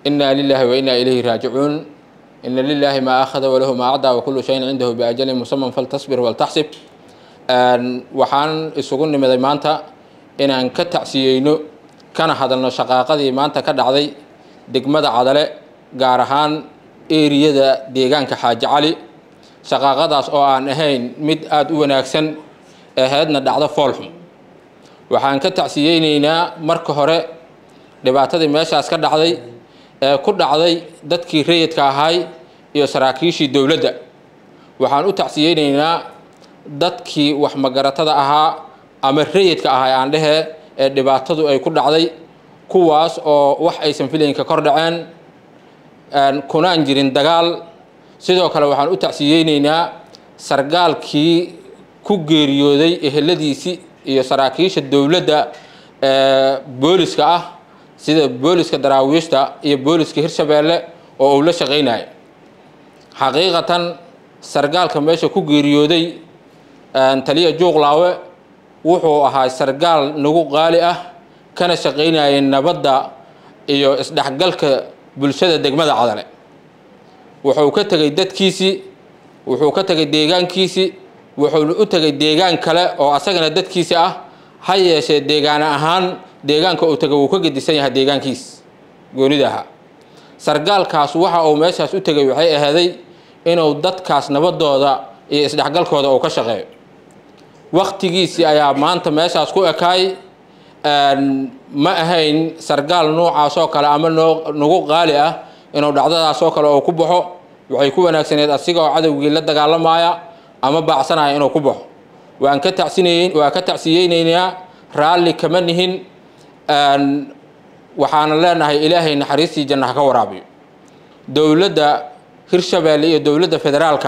inaa lilaahi wa inaa ilayhi raajicuun ina lilaahi maa akhada walahu maa acdaa wakulu shayin cindahu biajalin musaman faltasbir waltaxsib waxaan isugu nimiday maanta inaan ka tacsiyeyno kana hadalno shaqaaqadii maanta ka dhacday degmada cadale gaar ahaan eriyada deegaanka xaaji cali shaqaaqadaas oo aan ahayn mid aada u wanaagsan ahaydna dhacdo foolxum waxaan ka tacsiyeyneynaa marka hore dhibaatadii meeshaas ka dhacday ee ku dhacday dadkii rayidka ahay iyo saraakiishii dowladda waxaan u tacsiyeyneynaa dadkii wax magaratada ahaa ama rayidka ahay aan dhehee ee dhibaatadu ay ku dhacday kuwaas oo wax aysan filaynka kor dhaceen kunaan jirin dagaal sidoo kale waxaan u tacsiyeyneynaa sargaalkii ku geeriyooday eheladiisii iyo saraakiisha dowladda booliska ah sida booliska daraawiishta iyo booliska hirshabeelle oo uu la shaqeynayo xaqiiqatan sargaalka meesha ku geeriyooday taliya juuqlaawe wuxuu ahaa sargaal nagu qaali ah kana shaqeynayay nabadda iyo isdhexgalka bulshada degmada cadale wuxuu ka tegay dadkiisii wuxuu ka tegay deegaankiisii wuxuuna u tegay deegaan kale oo asagana dadkiisi ah ha yeeshee deegaan ahaan deegaanka uu tegay wuu ka gedisan yahay deegaankiis goonida ahaa sargaalkaas waxa uu meeshaas u tegay waxay ahaaday inuu dadkaas nabadooda iyo isdhexgalkooda uu ka shaqeeyo waktigiisii ayaa maanta meeshaas ku ekaay ma ahayn sargaal noocaas oo kale ama noo nagu qaali ah inuu dhacdadaas oo kale oo ku baxo waxay ku wanaagsaneed asiga oo cadowgii la dagaalamaya ama baacsanaya inuu ku baxo waan ka tacsineyn waan ka tacsiyeyneynaa raalli kama nihin waxaana leenahay ilaahay naxariistii janna ha ka waraabiyo dowladda hirshabeelle iyo dowladda federaalka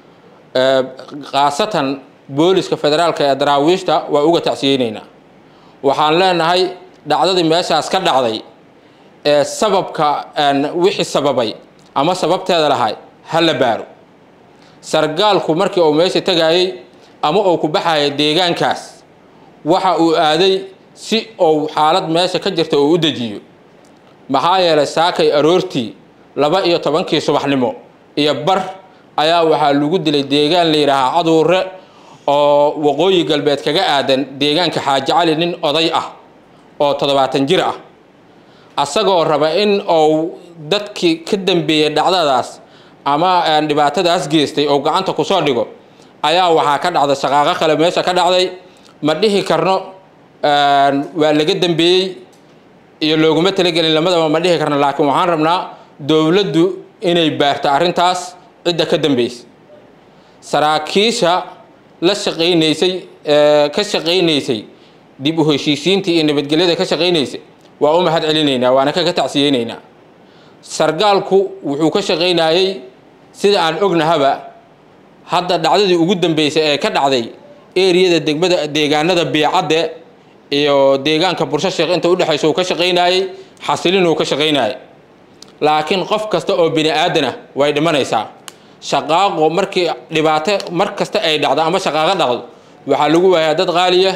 khaasatan booliska federaalka ee daraawiishta waa uga tacsiyeyneynaa waxaan leenahay dhacdadii meeshaas ka dhacday ee sababka wixii sababay ama sababteeda lahay ha la baaro sargaalku markii uu meesha tegayey ama uu ku baxaya deegaankaas waxa uu aaday si uu xaalad meesha ka jirta uu u dejiyo maxaa yeelay saakay aroortii laba iyo tobankii subaxnimo iyo bar ayaa waxaa lagu dilay deegaan la yidhaahaa caduure oo waqooyi galbeed kaga aadan deegaanka xaaji cali nin oday ah oo toddobaatan jir ah asagoo raba in uu dadkii ka dambeeyey dhacdadaas ama dhibaatadaas geystay oo gacanta kusoo dhigo ayaa waxaa ka dhacday shaqaaqo kale meesha ka dhacday ma dhihi karno waa laga dambeeyey iyo looguma talagelin lamadaba ma dhihi karno laakiin waxaan rabnaa dowladdu inay baarto arrintaas cidda ka dambeysa saraakiisha la shaqaynaysay ka shaqaynaysay dib u heshiisiintii iyo nabadgelyada ka shaqaynaysay waa u mahad celinaynaa waana kaga tacsiyeynaynaa sargaalku wuxuu ka shaqaynayey sida aan ognahaba hadda dhacdadii ugu dambeysay ee ka dhacday eriyada degmada deegaanada biicadde iyo deegaanka bursho sheekh inta udhexaysa uu ka shaqaynayey xasilin uu ka shaqaynayay laakiin qof kasta oo bini aadan ah way dhimanaysaa shaqaaqo markii dhibaato mar kasta ay dhacdo ama shaqaaqo dhacdo waxaa lagu waayaa dad qaaliya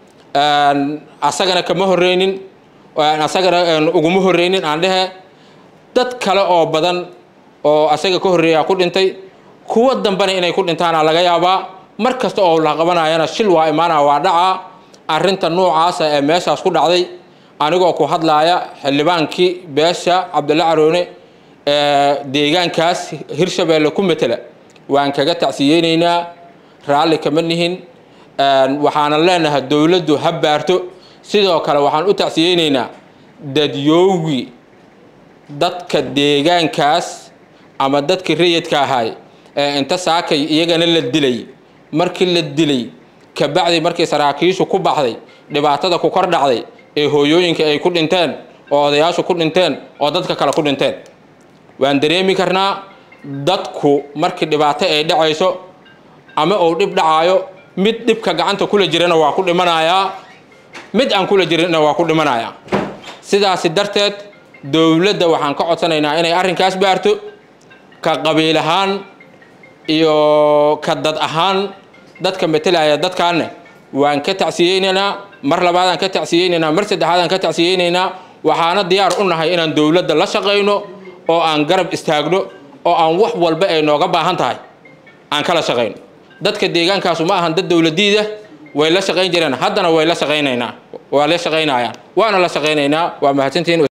asagana kama horeynin asagana uguma horeynin aan dhehe dad kale oo badan oo asaga ka horreeyaa ku dhintay kuwa dambena inay ku dhintaana laga yaabaa mar kasta oo la qabanayana shil waa imaanaa waa dhacaa arrinta noocaasa ee meeshaas ku dhacday anigoo ku hadlaaya xildhibaankii beesha cabdulla caroone ee deegaankaas hirshabeelle ku matela waan kaga tacsiyeyneynaa raalli kama nihin waxaana leenahay dowladdu ha baarto sidoo kale waxaan u tacsiyeyneynaa dadyowgii dadka deegaankaas ama dadkii rayidka ahay ee inta saakay iyagana la dilay markii la dilay kabacdi markii saraakiishu ku baxday dhibaatada ku kor dhacday ee hooyooyinka ay ku dhinteen oo odayaashu ku dhinteen oo dadka kale ku dhinteen waan dareemi karnaa dadku markii dhibaato ay dhacayso ama uu dhib dhacaayo mid dhibka gacanta kula jirana waa ku dhimanayaa mid aan kula jirinna waa ku dhimanayaa sidaasi darteed dowladda waxaan ka codsanaynaa inay arrinkaas baarto ka qabiil ahaan iyo ka dad ahaan dadka metelaya dadkaanne waan ka tacsiyeynaynaa mar labaadaan ka tacsiyeynaynaa mar saddexaadaan ka tacsiyeynaynaa waxaana diyaar u nahay inaan dowladda la shaqayno oo aan garab istaagno oo aan wax walba ay nooga baahan tahay aan kala shaqayno dadka deegaankaasu ma ahan dad dowladiida way la shaqayn jireen haddana way la shaqaynaynaa waa la shaqaynayaan waana la shaqaynaynaa waa mahadsantihiin